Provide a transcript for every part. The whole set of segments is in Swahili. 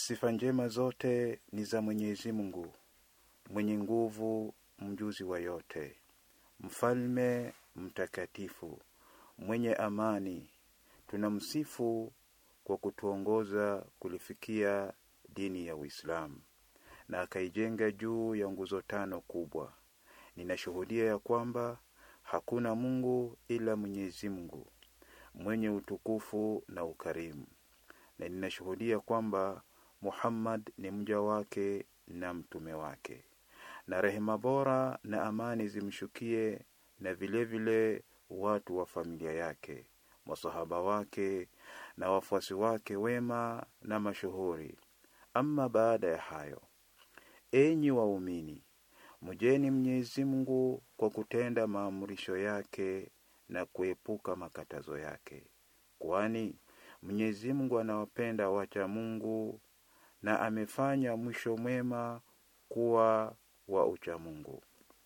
Sifa njema zote ni za Mwenyezi Mungu mwenye nguvu, mjuzi wa yote, mfalme mtakatifu, mwenye amani. Tunamsifu kwa kutuongoza kulifikia dini ya Uislamu na akaijenga juu ya nguzo tano kubwa. Ninashuhudia ya kwamba hakuna Mungu ila Mwenyezi Mungu mwenye utukufu na ukarimu, na ninashuhudia kwamba Muhammad ni mja wake na mtume wake, na rehema bora na amani zimshukie na vilevile vile watu wa familia yake, masahaba wake na wafuasi wake wema na mashuhuri. Ama baada ya hayo, enyi waumini, mjeni Mwenyezi Mungu kwa kutenda maamrisho yake na kuepuka makatazo yake, kwani Mwenyezi Mungu anawapenda wacha Mungu na amefanya mwisho mwema kuwa wa uchamungu.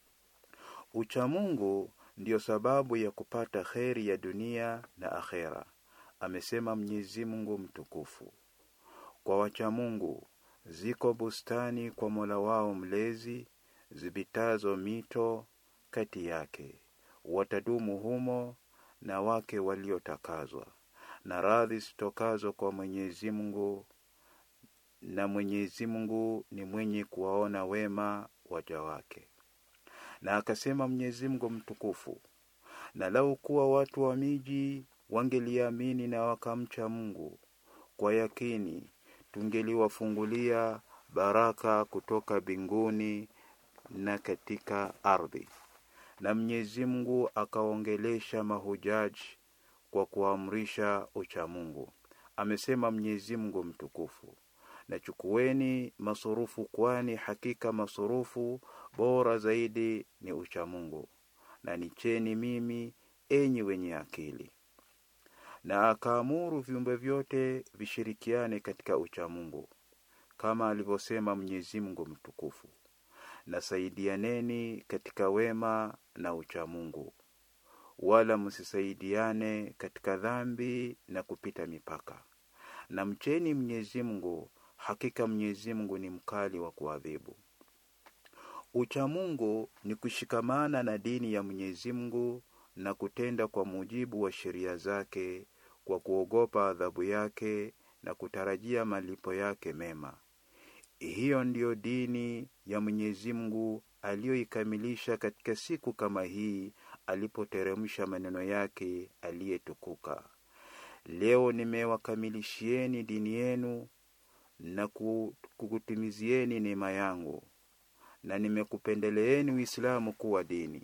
Uchamungu ndiyo sababu ya kupata kheri ya dunia na akhera, amesema Mwenyezi Mungu mtukufu. Kwa wachamungu ziko bustani kwa Mola wao mlezi zipitazo mito kati yake, watadumu humo na wake waliotakazwa na radhi zitokazo kwa Mwenyezi Mungu, na Mwenyezi Mungu ni mwenye kuwaona wema waja wake. Na akasema Mwenyezi Mungu mtukufu, na lau kuwa watu wa miji wangeliamini na wakamcha Mungu kwa yakini, tungeliwafungulia baraka kutoka binguni na katika ardhi. Na Mwenyezi Mungu akaongelesha mahujaji kwa kuamrisha uchamungu. Amesema Mwenyezi Mungu mtukufu, na chukueni masurufu, kwani hakika masurufu bora zaidi ni uchamungu, na nicheni mimi, enyi wenye akili. Na akaamuru viumbe vyote vishirikiane katika uchamungu, kama alivyosema Mwenyezi Mungu mtukufu, na saidianeni katika wema na uchamungu wala msisaidiane katika dhambi na kupita mipaka, na mcheni Mwenyezi Mungu, hakika Mwenyezi Mungu ni mkali wa kuadhibu. Uchamungu ni kushikamana na dini ya Mwenyezi Mungu na kutenda kwa mujibu wa sheria zake kwa kuogopa adhabu yake na kutarajia malipo yake mema. Hiyo ndiyo dini ya Mwenyezi Mungu aliyoikamilisha katika siku kama hii alipoteremsha maneno yake aliyetukuka. Leo nimewakamilishieni dini yenu na kukutimizieni neema yangu, na nimekupendeleeni Uislamu kuwa dini.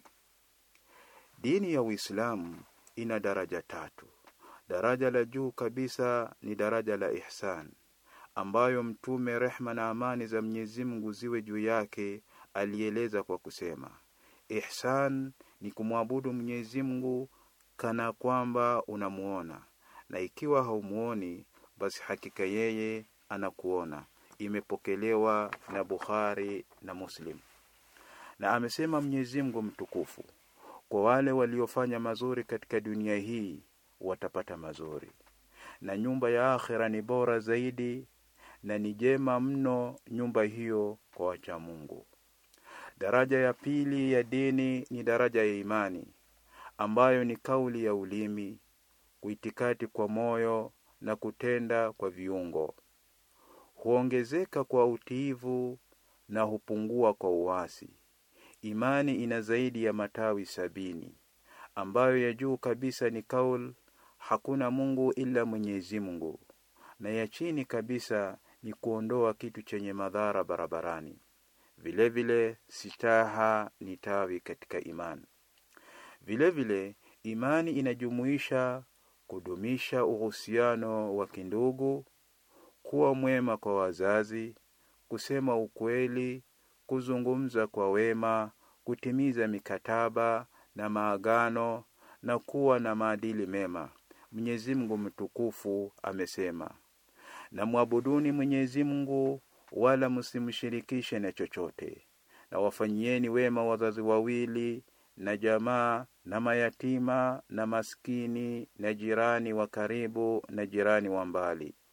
Dini ya Uislamu ina daraja tatu. Daraja la juu kabisa ni daraja la ihsan, ambayo Mtume, rehma na amani za Mwenyezi Mungu ziwe juu yake, alieleza kwa kusema, ihsan ni kumwabudu Mwenyezi Mungu kana kwamba unamuona, na ikiwa haumuoni basi hakika yeye anakuona. Imepokelewa na Bukhari na Muslim. Na amesema Mwenyezi Mungu mtukufu, kwa wale waliofanya mazuri katika dunia hii watapata mazuri, na nyumba ya akhera ni bora zaidi, na ni jema mno nyumba hiyo kwa wacha Mungu. Daraja ya pili ya dini ni daraja ya imani, ambayo ni kauli ya ulimi, kuitikati kwa moyo na kutenda kwa viungo. Huongezeka kwa utiivu na hupungua kwa uasi. Imani ina zaidi ya matawi sabini, ambayo ya juu kabisa ni kaul, hakuna Mungu ila Mwenyezi Mungu, na ya chini kabisa ni kuondoa kitu chenye madhara barabarani. Vilevile sitaha ni tawi katika imani. Vilevile imani inajumuisha kudumisha uhusiano wa kindugu, kuwa mwema kwa wazazi, kusema ukweli, kuzungumza kwa wema, kutimiza mikataba na maagano na kuwa na maadili mema. Mwenyezi Mungu mtukufu amesema, na mwabuduni Mwenyezi Mungu wala msimshirikishe na chochote, na wafanyieni wema wazazi wawili na jamaa na mayatima na maskini na jirani wa karibu na jirani wa mbali,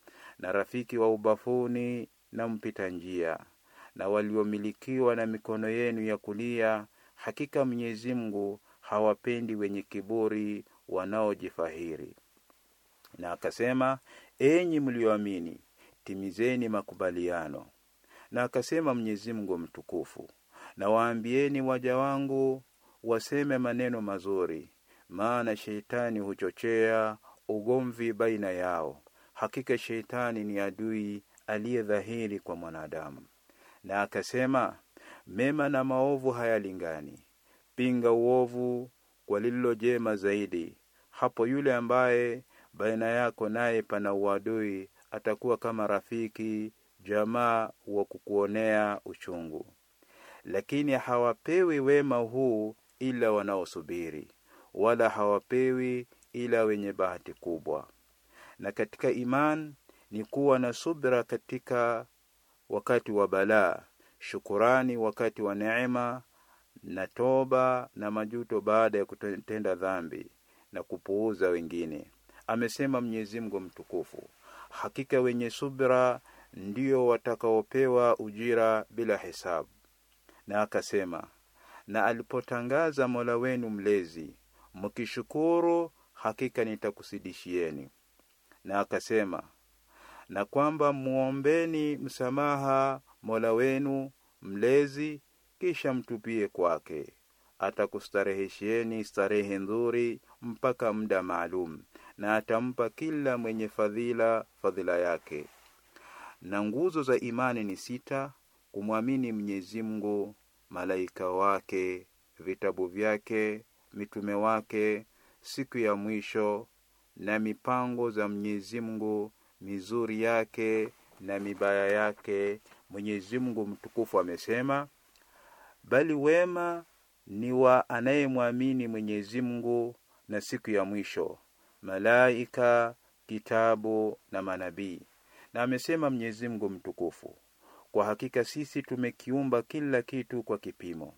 na rafiki wa ubafuni na mpita njia na waliomilikiwa na mikono yenu ya kulia hakika mwenyezi mungu hawapendi wenye kiburi wanaojifahiri na akasema enyi mlioamini timizeni makubaliano na akasema mwenyezi mungu mtukufu na waambieni waja wangu waseme maneno mazuri maana sheitani huchochea ugomvi baina yao hakika sheitani ni adui aliye dhahiri kwa mwanadamu na akasema mema na maovu hayalingani pinga uovu kwa lililo jema zaidi hapo yule ambaye baina yako naye pana uadui atakuwa kama rafiki jamaa wa kukuonea uchungu lakini hawapewi wema huu ila wanaosubiri wala hawapewi ila wenye bahati kubwa na katika iman ni kuwa na subra katika wakati wa balaa shukurani wakati wa neema na toba na majuto baada ya kutenda dhambi na kupuuza wengine amesema mwenyezi mungu mtukufu hakika wenye subra ndio watakaopewa ujira bila hesabu na akasema na alipotangaza mola wenu mlezi mkishukuru hakika nitakusidishieni na akasema na kwamba muombeni msamaha mola wenu mlezi kisha mtupie kwake atakustareheshieni starehe nzuri mpaka muda maalum na atampa kila mwenye fadhila fadhila yake na nguzo za imani ni sita kumwamini mwenyezi mungu malaika wake vitabu vyake mitume wake siku ya mwisho na mipango za mwenyezi mungu mizuri yake na mibaya yake mwenyezi mungu mtukufu amesema bali wema ni wa anayemwamini mwenyezi mungu na siku ya mwisho malaika kitabu na manabii na amesema mwenyezi mungu mtukufu kwa hakika sisi tumekiumba kila kitu kwa kipimo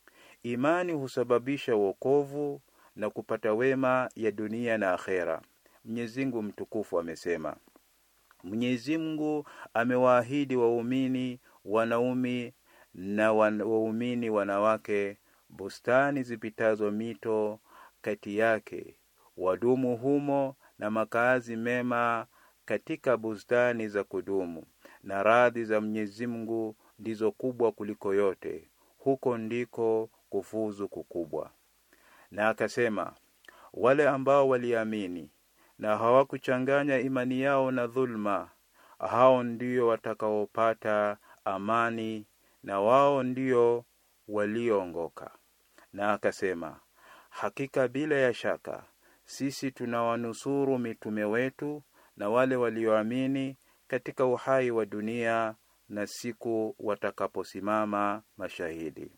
imani husababisha uokovu na kupata wema ya dunia na akhera mwenyezi mungu mtukufu amesema mwenyezi mungu amewaahidi waumini wanaume na waumini wanawake bustani zipitazo mito kati yake wadumu humo na makazi mema katika bustani za kudumu na radhi za mwenyezi mungu ndizo kubwa kuliko yote huko ndiko kufuzu kukubwa na akasema wale ambao waliamini na hawakuchanganya imani yao na dhulma hao ndio watakaopata amani na wao ndio walioongoka na akasema hakika bila ya shaka sisi tunawanusuru mitume wetu na wale walioamini katika uhai wa dunia na siku watakaposimama mashahidi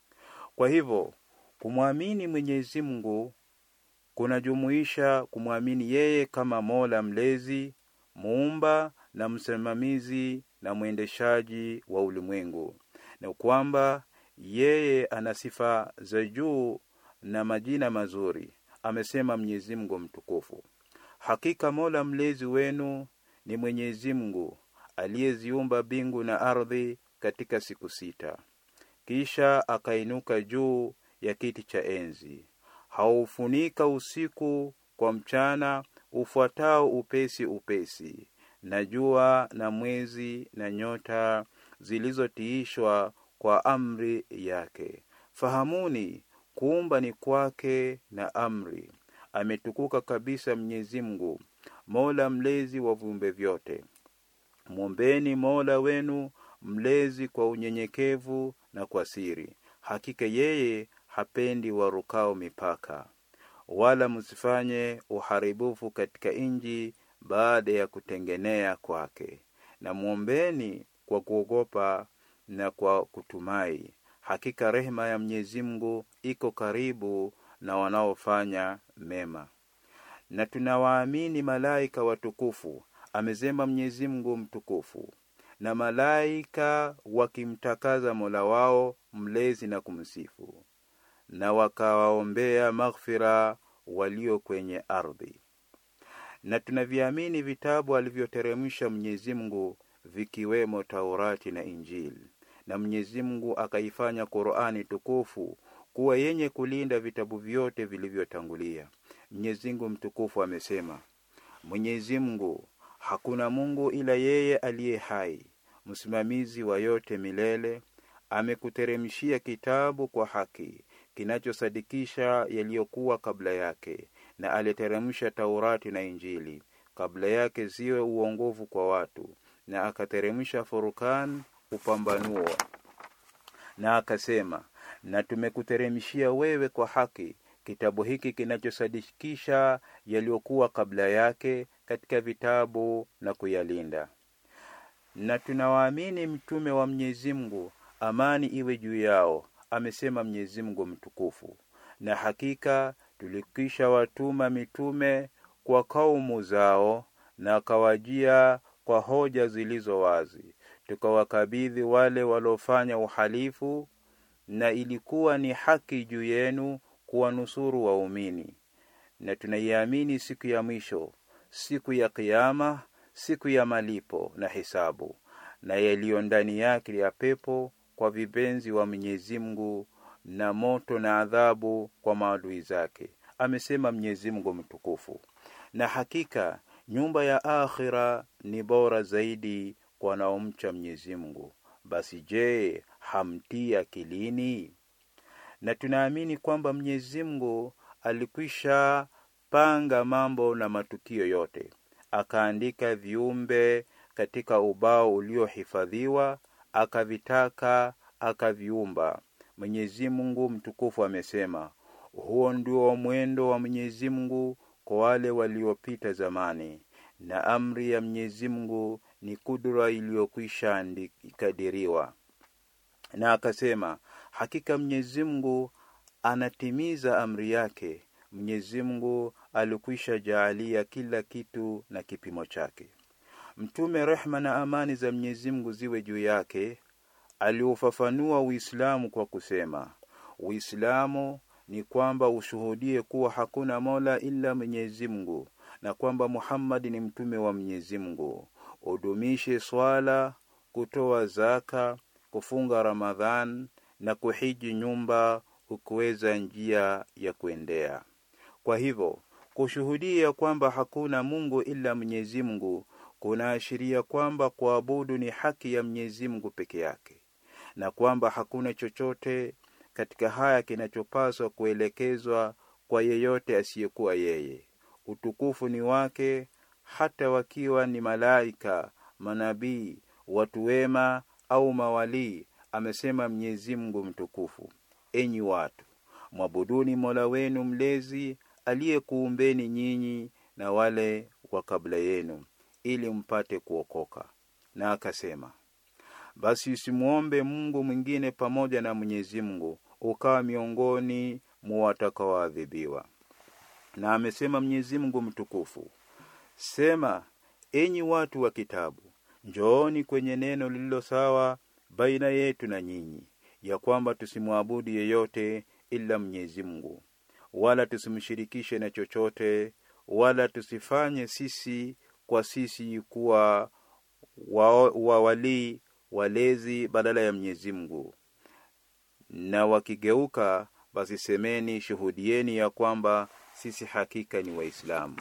kwa hivyo kumwamini mwenyezi mungu kunajumuisha kumwamini yeye kama mola mlezi muumba na msimamizi na mwendeshaji wa ulimwengu na kwamba yeye ana sifa za juu na majina mazuri amesema mwenyezi mungu mtukufu hakika mola mlezi wenu ni mwenyezi mungu aliyeziumba mbingu na ardhi katika siku sita kisha akainuka juu ya kiti cha enzi haufunika usiku kwa mchana ufuatao upesi upesi na jua na mwezi na nyota zilizotiishwa kwa amri yake fahamuni kuumba ni kwake na amri ametukuka kabisa mwenyezi mungu mola mlezi wa viumbe vyote mwombeni mola wenu mlezi kwa unyenyekevu na kwa siri hakika yeye hapendi warukao mipaka wala msifanye uharibifu katika inji baada ya kutengenea kwake na mwombeni kwa kuogopa na kwa kutumai hakika rehema ya mwenyezi mungu iko karibu na wanaofanya mema na tunawaamini malaika watukufu amesema mwenyezi mungu mtukufu na malaika wakimtakaza mola wao mlezi na kumsifu na wakawaombea maghfira walio kwenye ardhi na tunaviamini vitabu alivyoteremsha Mwenyezi Mungu vikiwemo Taurati na Injili, na Mwenyezi Mungu akaifanya Qur'ani tukufu kuwa yenye kulinda vitabu vyote vilivyotangulia. Mwenyezi Mungu mtukufu amesema, Mwenyezi Mungu hakuna Mungu ila yeye aliye hai, msimamizi wa yote milele, amekuteremshia kitabu kwa haki kinachosadikisha yaliyokuwa kabla yake, na aliteremsha Taurati na Injili kabla yake ziwe uongovu kwa watu, na akateremsha Furkan upambanuo, na akasema, na tumekuteremshia wewe kwa haki kitabu hiki kinachosadikisha yaliyokuwa kabla yake katika vitabu na kuyalinda. Na tunawaamini mtume wa Mwenyezi Mungu, amani iwe juu yao, amesema Mwenyezi Mungu mtukufu, na hakika tulikisha watuma mitume kwa kaumu zao, na akawajia kwa hoja zilizo wazi, tukawakabidhi wale waliofanya uhalifu, na ilikuwa ni haki juu yenu kuwanusuru waumini. Na tunaiamini siku ya mwisho, siku ya Kiyama, siku ya malipo na hisabu, na yaliyo ndani yake ya pepo kwa vipenzi wa Mwenyezi Mungu, na moto na adhabu kwa maadui zake, amesema Mwenyezi Mungu mtukufu. Na hakika nyumba ya akhira ni bora zaidi kwa wanaomcha Mwenyezi Mungu. Basi je, hamtii akilini? Na tunaamini kwamba Mwenyezi Mungu alikwisha panga mambo na matukio yote, akaandika viumbe katika ubao uliohifadhiwa, akavitaka, akaviumba. Mwenyezi Mungu mtukufu amesema, huo ndio mwendo wa Mwenyezi Mungu kwa wale waliopita zamani, na amri ya Mwenyezi Mungu ni kudura iliyokwisha kadiriwa. Na akasema, hakika Mwenyezi Mungu anatimiza amri yake. Mwenyezi Mungu alikwisha jaalia kila kitu na kipimo chake. Mtume, rehma na amani za Mwenyezi Mungu ziwe juu yake, aliufafanua Uislamu kwa kusema, Uislamu ni kwamba ushuhudie kuwa hakuna mola ila Mwenyezi Mungu na kwamba Muhammad ni mtume wa Mwenyezi Mungu, udumishe swala, kutoa zaka, kufunga Ramadhan na kuhiji nyumba ukiweza njia ya kuendea. Kwa hivyo kushuhudia kwamba hakuna Mungu ila Mwenyezi Mungu kunaashiria kwamba kuabudu ni haki ya Mwenyezi Mungu peke yake, na kwamba hakuna chochote katika haya kinachopaswa kuelekezwa kwa yeyote asiyekuwa yeye. Utukufu ni wake, hata wakiwa ni malaika, manabii, watu wema au mawalii, amesema Mwenyezi Mungu mtukufu. Enyi watu, mwabuduni Mola wenu mlezi aliyekuumbeni nyinyi na wale wa kabla yenu, ili mpate kuokoka. Na akasema, basi usimwombe Mungu mwingine pamoja na Mwenyezi Mungu, ukawa miongoni mwa watakaoadhibiwa. Na amesema Mwenyezi Mungu mtukufu, sema, enyi watu wa kitabu, njooni kwenye neno lililo sawa baina yetu na nyinyi, ya kwamba tusimwabudu yeyote ila Mwenyezi Mungu, wala tusimshirikishe na chochote, wala tusifanye sisi kwa sisi kuwa wawalii walezi badala ya Mwenyezi Mungu. Na wakigeuka basi semeni, shuhudieni ya kwamba sisi hakika ni Waislamu.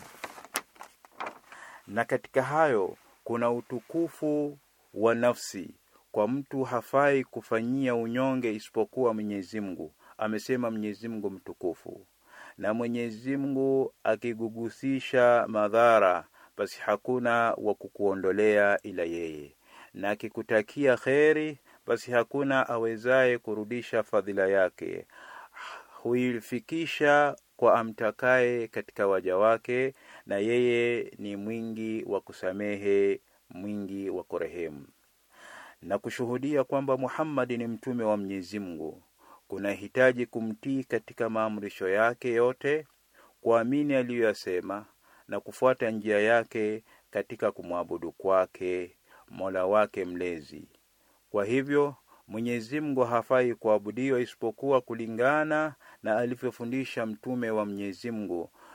Na katika hayo kuna utukufu wa nafsi kwa mtu hafai kufanyia unyonge isipokuwa Mwenyezi Mungu, amesema Mwenyezi Mungu mtukufu. Na Mwenyezi Mungu akigugusisha madhara, basi hakuna wa kukuondolea ila yeye, na akikutakia kheri, basi hakuna awezaye kurudisha fadhila yake. Huifikisha kwa amtakaye katika waja wake, na yeye ni mwingi wa kusamehe, mwingi wa kurehemu na kushuhudia kwamba Muhammad ni mtume wa Mwenyezi Mungu kunahitaji kumtii katika maamrisho yake yote, kuamini aliyoyasema na kufuata njia yake katika kumwabudu kwake Mola wake mlezi. Kwa hivyo Mwenyezi Mungu hafai kuabudiwa isipokuwa kulingana na alivyofundisha mtume wa Mwenyezi Mungu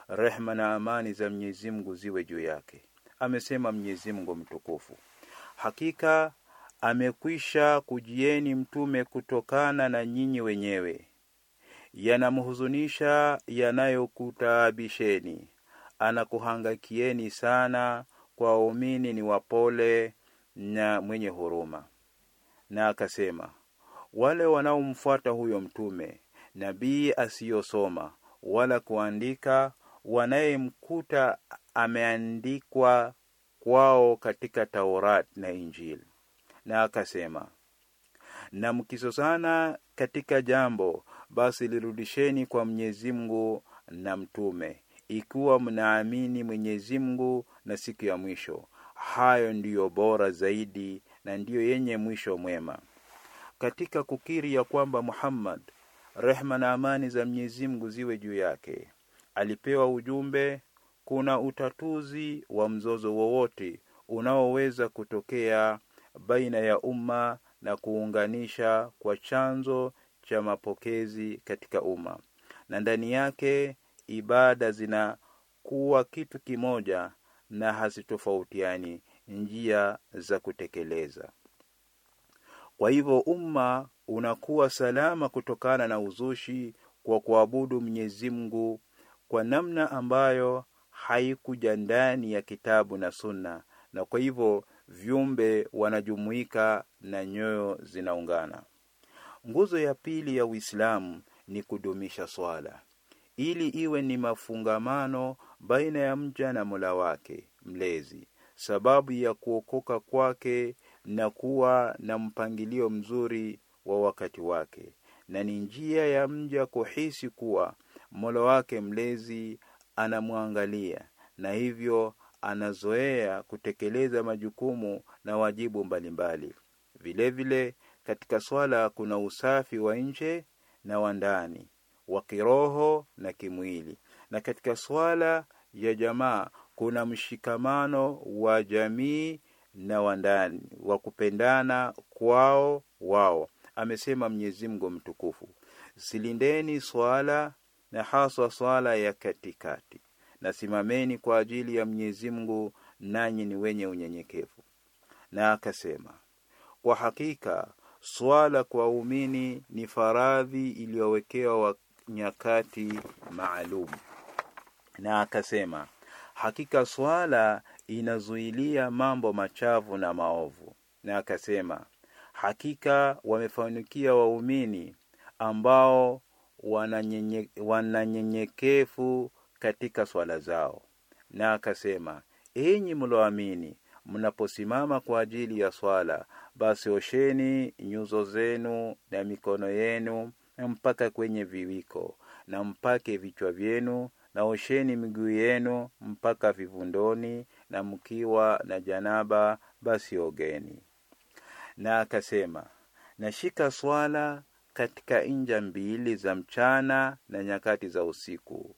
rehma na amani za Mwenyezi Mungu ziwe juu yake. Amesema Mwenyezi Mungu mtukufu, hakika amekwisha kujieni mtume kutokana na nyinyi wenyewe, yanamhuzunisha yanayokutaabisheni, anakuhangakieni sana. Kwa waumini ni wapole na mwenye huruma. Na akasema wale wanaomfuata huyo mtume nabii asiyosoma wala kuandika, wanayemkuta ameandikwa kwao katika Taurat na Injili. Na akasema na mkisosana katika jambo, basi lirudisheni kwa Mwenyezi Mungu na mtume, ikiwa mnaamini Mwenyezi Mungu na siku ya mwisho. Hayo ndiyo bora zaidi na ndiyo yenye mwisho mwema. Katika kukiri ya kwamba Muhammad, rehma na amani za Mwenyezi Mungu ziwe juu yake, alipewa ujumbe, kuna utatuzi wa mzozo wowote unaoweza kutokea baina ya umma na kuunganisha kwa chanzo cha mapokezi katika umma, na ndani yake ibada zinakuwa kitu kimoja na hazitofautiani njia za kutekeleza. Kwa hivyo umma unakuwa salama kutokana na uzushi kwa kuabudu Mwenyezi Mungu kwa namna ambayo haikuja ndani ya kitabu na Sunna, na kwa hivyo viumbe wanajumuika na nyoyo zinaungana. Nguzo ya pili ya Uislamu ni kudumisha swala ili iwe ni mafungamano baina ya mja na Mola wake mlezi, sababu ya kuokoka kwake na kuwa na mpangilio mzuri wa wakati wake, na ni njia ya mja kuhisi kuwa Mola wake mlezi anamwangalia na hivyo anazoea kutekeleza majukumu na wajibu mbalimbali. Vilevile, katika swala kuna usafi wa nje na wa ndani, wa kiroho na kimwili, na katika swala ya jamaa kuna mshikamano wa jamii na wa ndani wa kupendana kwao wao. Amesema Mwenyezi Mungu mtukufu, silindeni swala na haswa swala ya katikati, na simameni kwa ajili ya Mwenyezi Mungu, nanyi ni wenye unyenyekevu. Na akasema kwa hakika swala kwa waumini ni faradhi iliyowekewa nyakati maalum. Na akasema hakika swala inazuilia mambo machafu na maovu. Na akasema hakika wamefanikia waumini ambao wananyenyekevu katika swala zao. Na akasema enyi mloamini, mnaposimama kwa ajili ya swala, basi osheni nyuso zenu na mikono yenu mpaka kwenye viwiko, na mpake vichwa vyenu, na osheni miguu yenu mpaka vivundoni, na mkiwa na janaba, basi ogeni. Na akasema nashika swala katika inja mbili za mchana na nyakati za usiku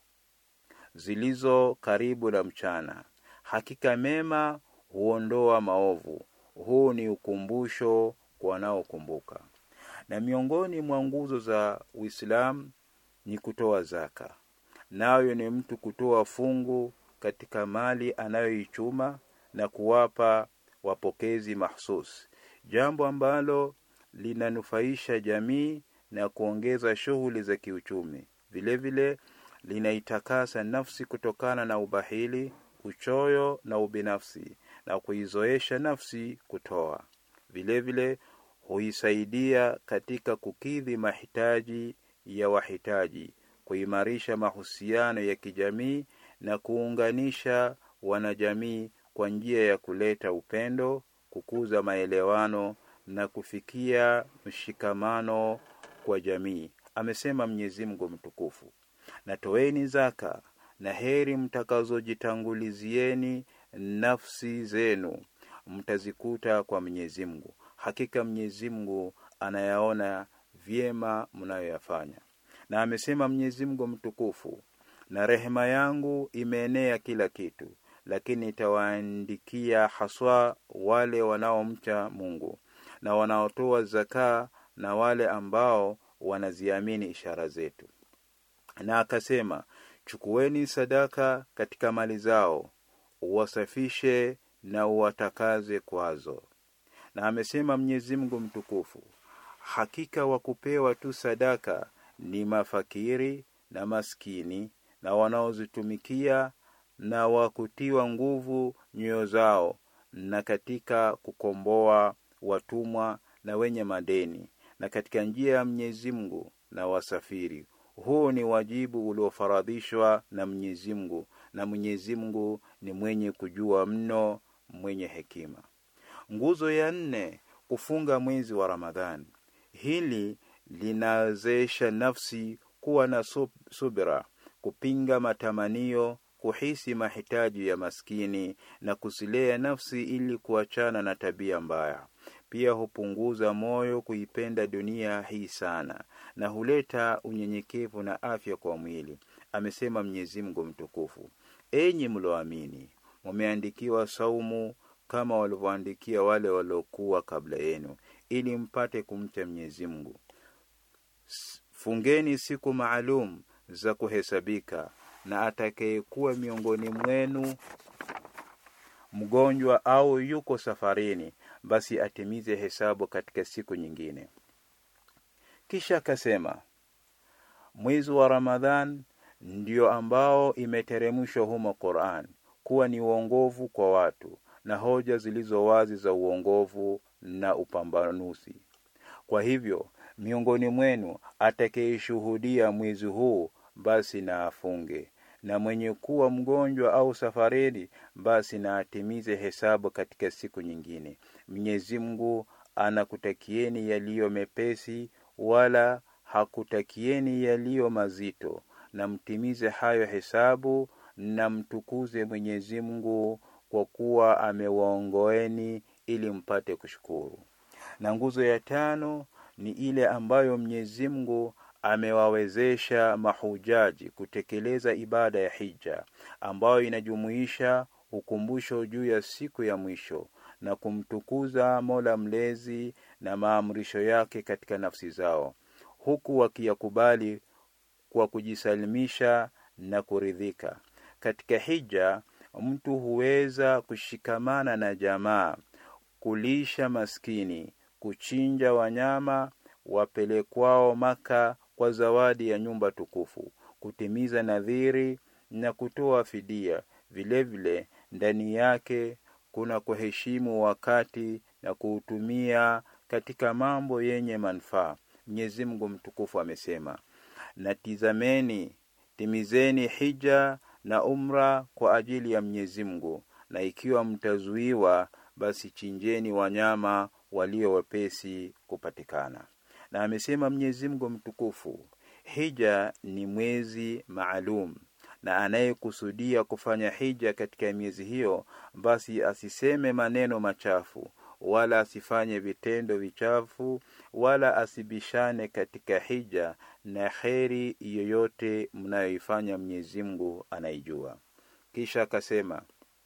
zilizo karibu na mchana. Hakika mema huondoa maovu. Huu ni ukumbusho kwa wanaokumbuka. Na miongoni mwa nguzo za Uislamu ni kutoa zaka, nayo ni mtu kutoa fungu katika mali anayoichuma na kuwapa wapokezi mahsusi, jambo ambalo linanufaisha jamii na kuongeza shughuli za kiuchumi. Vilevile linaitakasa nafsi kutokana na ubahili, uchoyo na ubinafsi, na kuizoesha nafsi kutoa. Vilevile huisaidia katika kukidhi mahitaji ya wahitaji, kuimarisha mahusiano ya kijamii na kuunganisha wanajamii kwa njia ya kuleta upendo, kukuza maelewano na kufikia mshikamano kwa jamii. Amesema Mwenyezi Mungu mtukufu, na toeni zaka na heri mtakazojitangulizieni nafsi zenu mtazikuta kwa Mwenyezi Mungu. Hakika Mwenyezi Mungu anayaona vyema mnayoyafanya. Na amesema Mwenyezi Mungu mtukufu, na rehema yangu imeenea kila kitu, lakini itawaandikia haswa wale wanaomcha Mungu na wanaotoa zakaa na wale ambao wanaziamini ishara zetu. Na akasema chukueni sadaka katika mali zao uwasafishe na uwatakaze kwazo na amesema mwenyezi mungu mtukufu hakika wa kupewa tu sadaka ni mafakiri na maskini na wanaozitumikia na wakutiwa nguvu nyoyo zao na katika kukomboa watumwa na wenye madeni na katika njia ya Mwenyezi Mungu na wasafiri. Huu ni wajibu uliofaradhishwa na Mwenyezi Mungu, na Mwenyezi Mungu ni mwenye kujua mno, mwenye hekima. Nguzo ya nne, kufunga mwezi wa Ramadhani. Hili linawezesha nafsi kuwa na subira, kupinga matamanio kuhisi mahitaji ya maskini na kusilea nafsi ili kuachana na tabia mbaya. Pia hupunguza moyo kuipenda dunia hii sana na huleta unyenyekevu na afya kwa mwili. Amesema Mwenyezi Mungu mtukufu, enyi mloamini, mumeandikiwa saumu kama walivyoandikia wale waliokuwa kabla yenu, ili mpate kumcha Mwenyezi Mungu. Fungeni siku maalum za kuhesabika na atakayekuwa miongoni mwenu mgonjwa au yuko safarini, basi atimize hesabu katika siku nyingine. Kisha akasema mwezi wa Ramadhan ndio ambao imeteremshwa humo Qur'an kuwa ni uongovu kwa watu na hoja zilizo wazi za uongovu na upambanuzi. Kwa hivyo miongoni mwenu atakayeshuhudia mwezi huu basi na afunge, na mwenye kuwa mgonjwa au safarini basi na atimize hesabu katika siku nyingine. Mwenyezi Mungu anakutakieni yaliyo mepesi, wala hakutakieni yaliyo mazito, na mtimize hayo hesabu, na mtukuze Mwenyezi Mungu kwa kuwa amewaongoeni ili mpate kushukuru. Na nguzo ya tano ni ile ambayo Mwenyezi Mungu amewawezesha mahujaji kutekeleza ibada ya hija ambayo inajumuisha ukumbusho juu ya siku ya mwisho na kumtukuza Mola mlezi na maamrisho yake katika nafsi zao huku wakiyakubali kwa kujisalimisha na kuridhika. Katika hija mtu huweza kushikamana na jamaa, kulisha maskini, kuchinja wanyama wapelekwao Maka kwa zawadi ya nyumba tukufu, kutimiza nadhiri na kutoa fidia. Vilevile ndani yake kuna kuheshimu wakati na kuutumia katika mambo yenye manufaa. Mwenyezi Mungu mtukufu amesema, na tizameni, timizeni hija na umra kwa ajili ya Mwenyezi Mungu, na ikiwa mtazuiwa, basi chinjeni wanyama walio wepesi kupatikana. Na amesema Mwenyezi Mungu mtukufu, hija ni mwezi maalum na anayekusudia kufanya hija katika miezi hiyo, basi asiseme maneno machafu wala asifanye vitendo vichafu wala asibishane katika hija, na kheri yoyote mnayoifanya Mwenyezi Mungu anaijua. Kisha akasema,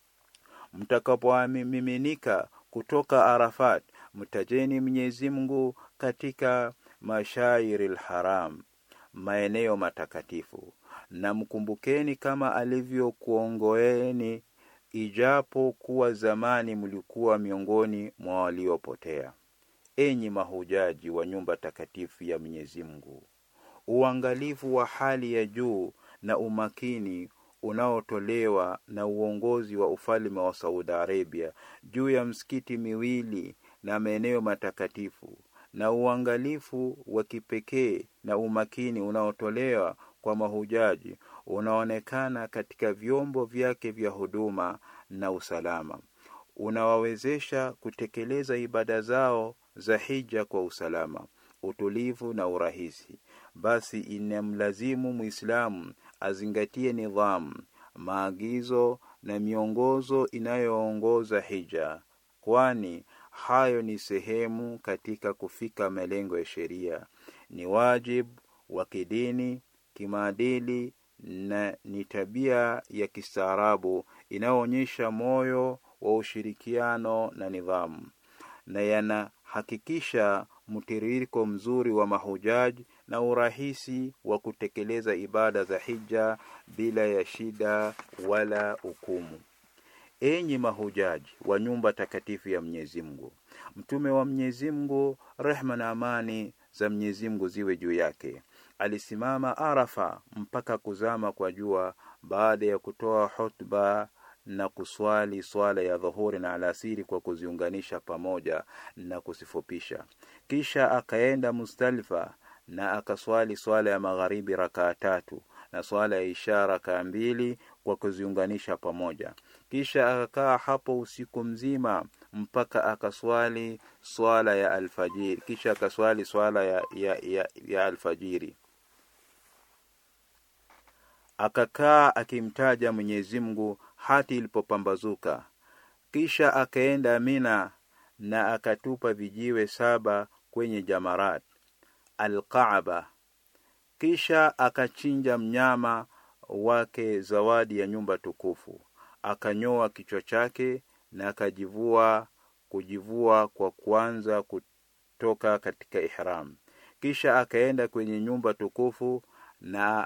mtakapomiminika kutoka Arafat, mtajeni Mwenyezi Mungu katika mashairil haram, maeneo matakatifu, na mkumbukeni kama alivyokuongoeni ijapo kuwa zamani mlikuwa miongoni mwa waliopotea. Enyi mahujaji wa nyumba takatifu ya Mwenyezi Mungu, uangalifu wa hali ya juu na umakini unaotolewa na uongozi wa ufalme wa Saudi Arabia juu ya msikiti miwili na maeneo matakatifu na uangalifu wa kipekee na umakini unaotolewa kwa mahujaji unaonekana katika vyombo vyake vya huduma na usalama, unawawezesha kutekeleza ibada zao za hija kwa usalama, utulivu na urahisi. Basi inamlazimu Muislamu azingatie nidhamu, maagizo na miongozo inayoongoza hija, kwani hayo ni sehemu katika kufika malengo ya sheria. Ni wajibu wa kidini, kimaadili na ni tabia ya kistaarabu inayoonyesha moyo wa ushirikiano na nidhamu, na yana hakikisha mtiririko mzuri wa mahujaji na urahisi wa kutekeleza ibada za hija bila ya shida wala hukumu. Enyi mahujaji wa nyumba takatifu ya Mwenyezi Mungu, mtume wa Mwenyezi Mungu, rehma na amani za Mwenyezi Mungu ziwe juu yake, alisimama Arafa mpaka kuzama kwa jua, baada ya kutoa hotuba na kuswali swala ya dhuhuri na alasiri kwa kuziunganisha pamoja na kusifupisha. Kisha akaenda Muzdalifa na akaswali swala ya magharibi rakaa tatu na swala ya isha rakaa mbili kwa kuziunganisha pamoja. Kisha akakaa hapo usiku mzima mpaka akaswali swala ya alfajiri. Kisha akaswali swala ya, ya, ya, ya alfajiri akakaa akimtaja Mwenyezi Mungu hati ilipopambazuka. Kisha akaenda Mina na akatupa vijiwe saba kwenye Jamarat Alkaaba. Kisha akachinja mnyama wake zawadi ya nyumba tukufu, akanyoa kichwa chake na akajivua kujivua kwa kuanza kutoka katika ihram. Kisha akaenda kwenye nyumba tukufu na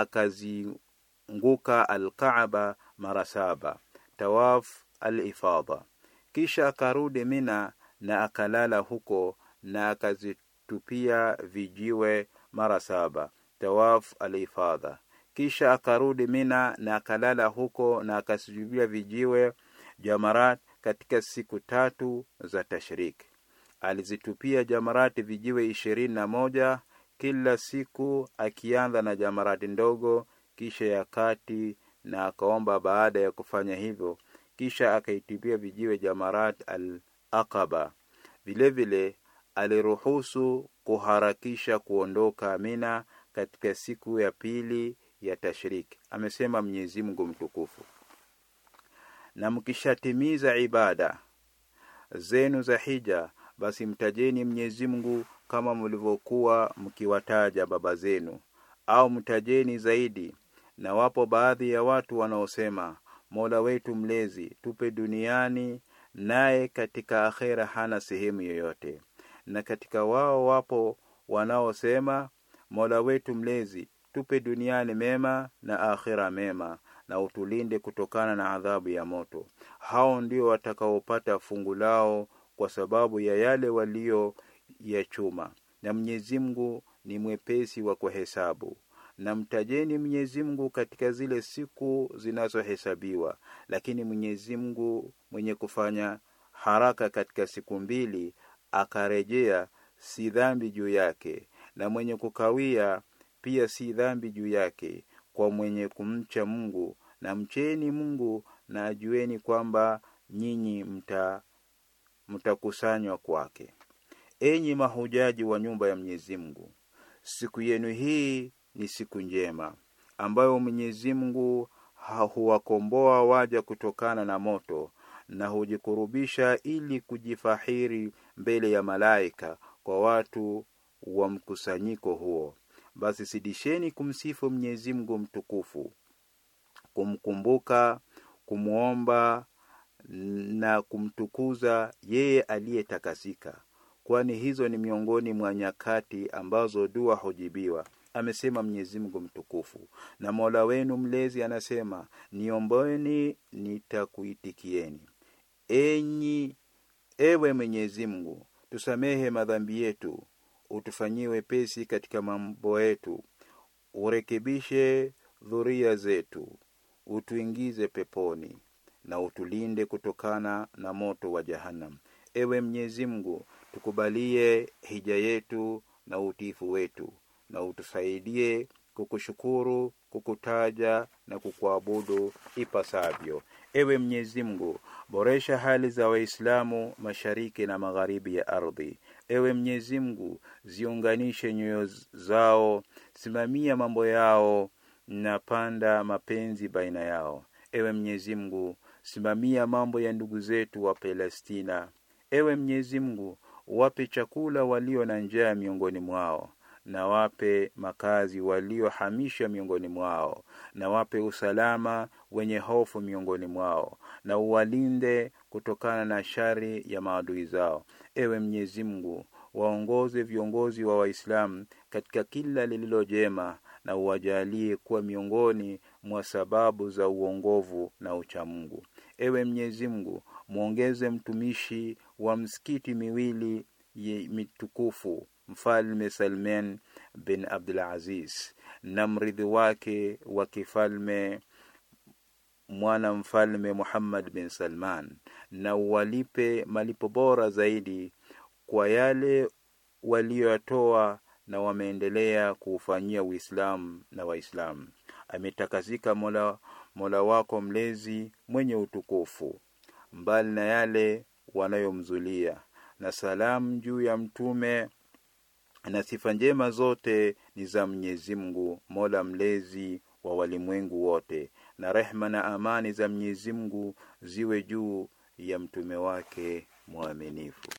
akazunguka Alkaaba mara saba, tawaf alifadha. Kisha akarudi Mina na akalala huko na akazitupia vijiwe mara saba, tawaf alifadha. Kisha akarudi Mina na akalala huko na akasujubia vijiwe Jamarat katika siku tatu za tashriki. Alizitupia Jamarati vijiwe ishirini na moja kila siku akianza na jamarati ndogo kisha ya kati na akaomba baada ya kufanya hivyo kisha akaitupia vijiwe jamarat al aqaba vilevile aliruhusu kuharakisha kuondoka Mina katika siku ya pili ya tashriki amesema Mwenyezi Mungu mtukufu na mkishatimiza ibada zenu za hija basi mtajeni Mwenyezi Mungu kama mlivyokuwa mkiwataja baba zenu au mtajeni zaidi na wapo baadhi ya watu wanaosema Mola wetu mlezi tupe duniani naye katika akhera hana sehemu yoyote na katika wao wapo wanaosema Mola wetu mlezi tupe duniani mema na akhera mema na utulinde kutokana na adhabu ya moto hao ndio watakaopata fungu lao kwa sababu ya yale walio ya chuma na Mwenyezi Mungu ni mwepesi wa kuhesabu na mtajeni Mwenyezi Mungu katika zile siku zinazohesabiwa lakini Mwenyezi Mungu mwenye kufanya haraka katika siku mbili akarejea si dhambi juu yake na mwenye kukawia pia si dhambi juu yake kwa mwenye kumcha Mungu na mcheni Mungu na ajueni kwamba nyinyi mta mtakusanywa kwake enyi mahujaji wa nyumba ya Mwenyezi Mungu siku yenu hii ni siku njema ambayo Mwenyezi Mungu huwakomboa waja kutokana na moto na hujikurubisha ili kujifahiri mbele ya malaika kwa watu wa mkusanyiko huo basi sidisheni kumsifu Mwenyezi Mungu mtukufu kumkumbuka kumwomba na kumtukuza yeye aliyetakasika kwani hizo ni miongoni mwa nyakati ambazo dua hujibiwa amesema Mwenyezi Mungu mtukufu na Mola wenu mlezi anasema niombeni nitakuitikieni enyi ewe Mwenyezi Mungu tusamehe madhambi yetu utufanyie wepesi katika mambo yetu urekebishe dhuria zetu utuingize peponi na utulinde kutokana na moto wa jahannam ewe Mwenyezi Mungu tukubalie hija yetu na utiifu wetu na utusaidie kukushukuru kukutaja na kukuabudu ipasavyo ewe Mwenyezi Mungu boresha hali za waislamu mashariki na magharibi ya ardhi ewe Mwenyezi Mungu ziunganishe nyoyo zao simamia mambo yao na panda mapenzi baina yao ewe Mwenyezi Mungu simamia mambo ya ndugu zetu wa Palestina ewe Mwenyezi Mungu wape chakula walio na njaa miongoni mwao na wape makazi waliohamisha miongoni mwao na wape usalama wenye hofu miongoni mwao na uwalinde kutokana na shari ya maadui zao. Ewe Mwenyezi Mungu, waongoze viongozi wa Waislamu katika kila lililo jema na uwajalie kuwa miongoni mwa sababu za uongovu na uchamungu. Ewe Mwenyezi Mungu, mwongeze mtumishi wa msikiti miwili mitukufu Mfalme Salman bin Abdul Aziz na mrithi wake wa kifalme mwana mfalme Muhammad bin Salman, na uwalipe malipo bora zaidi kwa yale walioyatoa na wameendelea kuufanyia Uislamu na Waislamu. Ametakasika Mola, Mola wako mlezi mwenye utukufu, mbali na yale wanayomzulia, na salamu juu ya mtume na sifa njema zote ni za Mwenyezi Mungu, Mola mlezi wa walimwengu wote, na rehma na amani za Mwenyezi Mungu ziwe juu ya mtume wake mwaminifu.